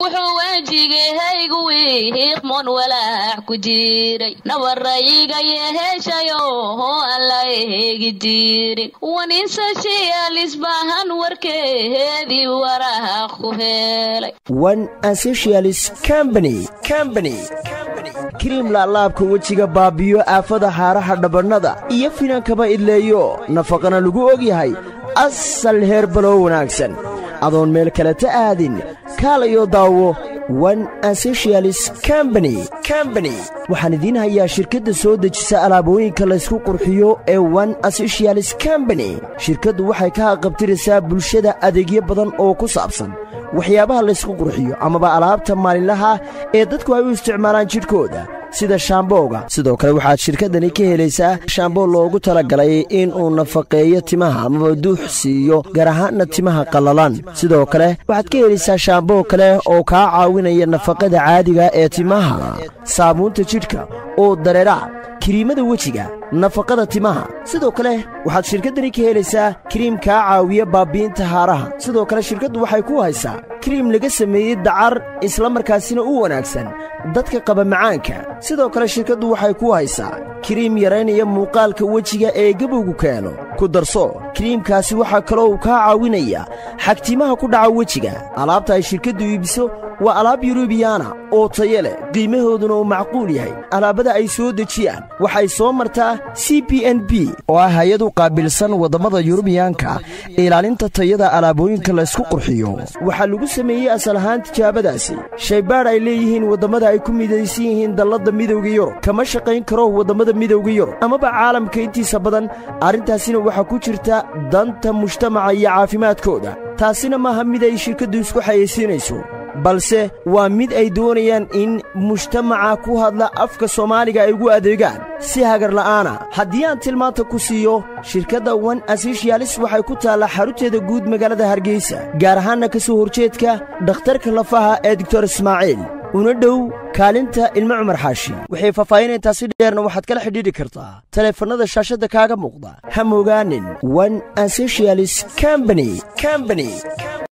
wuxuu wejigahaygu wiiqmoon walaac ku jiray nabarayga yeheeshayo oo aan la eegi jirin wanisashialisbahan warkeedii waraaq ku helay one asocialis combany combany kariim laalaabka wejiga baabiyo aafada haaraha dhabannada iyo finankaba idleeyo nafaqana lagu og yahay asal heerbalow wanaagsan adoon meel kaleta aadin kaalayo daawo one asocialis combany combany waxaan idiin hayaa shirkadda soo dejisa alaabooyinka laysku qurxiyo ee one asocialis combany shirkaddu waxay ka haqabtiraysaa bulshada adeegyo badan oo ku saabsan waxyaabaha laysku qurxiyo amaba alaabta maalinlaha ee dadku ay u isticmaalaan jidhkooda sida shaambooga sidoo kale waxaad shirkaddani ka helaysaa shaamboo loogu talagalay in uu nafaqeeyo timaha amaba duux siiyo gaar ahaanna timaha qallalan sidoo kale waxaad ka helaysaa shaamboo kale oo kaa caawinaya nafaqada caadiga ee timaha saabuunta jidhka oo dareera kiriimada wejiga nafaqada timaha sidoo kale waxaad shirkaddani ka helaysaa kiriim kaa caawiya baabbi'inta haaraha sidoo kale shirkaddu waxay ku haysaa kiriim laga sameeyey dacar isla markaasina u wanaagsan dadka qaba macaanka sidoo kale shirkaddu waxay ku haysaa kiriim yaraynaya muuqaalka wejiga ee gebowgu keeno ku darso kiriimkaasi waxaa kaloo uu kaa caawinaya xagtimaha ku dhaca wejiga alaabta ay shirkaddu iibiso waa alaab yurubiyaana oo tayo leh qiimahooduna uu macquul yahay alaabada ay soo dejiyaan waxay soo martaa c b n b oo ah hay-ad u qaabilsan waddammada yurubiyaanka ilaalinta tayada alaabooyinka laysku qurxiyo waxaa lagu sameeyey asal ahaan tijaabadaasi shaybaadh ay leeyihiin waddammada ay ku midaysan yihiin dalladda midowga yurub kama shaqayn karo waddamada midowga yurub amaba caalamka intiisa badan arrintaasina waxaa ku jirta danta mujtamaca iyo caafimaadkooda taasina maaha mid ay shirkaddu isku xayaysiinayso balse waa mid ay doonayaan in mujtamaca ku hadla afka soomaaliga ay ugu adeegaan si hagarla'aana haddii aan tilmaanta ku siiyo shirkadda one asocialis waxay ku taallaa xarunteeda guud magaalada hargeysa gaar ahaanna ka soo horjeedka dhakhtarka lafaha ee doctor ismaaciil una dhow kaalinta ilmo cumar xaashi waxay faahfaahinaytaasi dheerna waxaad kala xidhiidhi kartaa taleefannada shaashadda kaaga muuqda ha mogaanin one asocialis combany combany